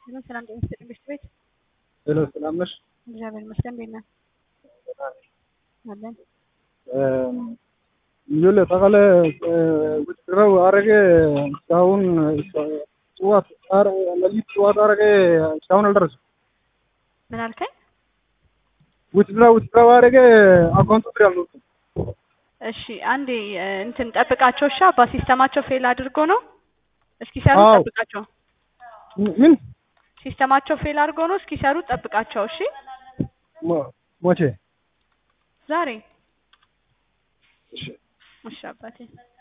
ሄሎ ሰላም ጤና ይስጥልኝ ቤት ቤት ሄሎ ሰላም ነሽ? እግዚአብሔር ይመስገን። እንዴት ነህ? አለን ይኸውልህ ታውቃለህ ውትድረው አረገ እስካሁን ጠዋት ሌሊት ጠዋት አረገ እስካሁን አልደረሰም። ምን አልከኝ? ውትድረው ውትድረው አረገ አካውንቱ ብር አልወጣም። እሺ አንዴ እ፣ እንትን ጠብቃቸው። እሺ አባ ሲስተማቸው ፌል አድርጎ ነው። እስኪሰሩ አዎ። ጠብቃቸው። ምን ሲስተማቸው ፌል አድርጎ ነው። እስኪሰሩ ጠብቃቸው። እሺ ሞ- ሞቼ ዛሬ እሺ እሺ አባቴ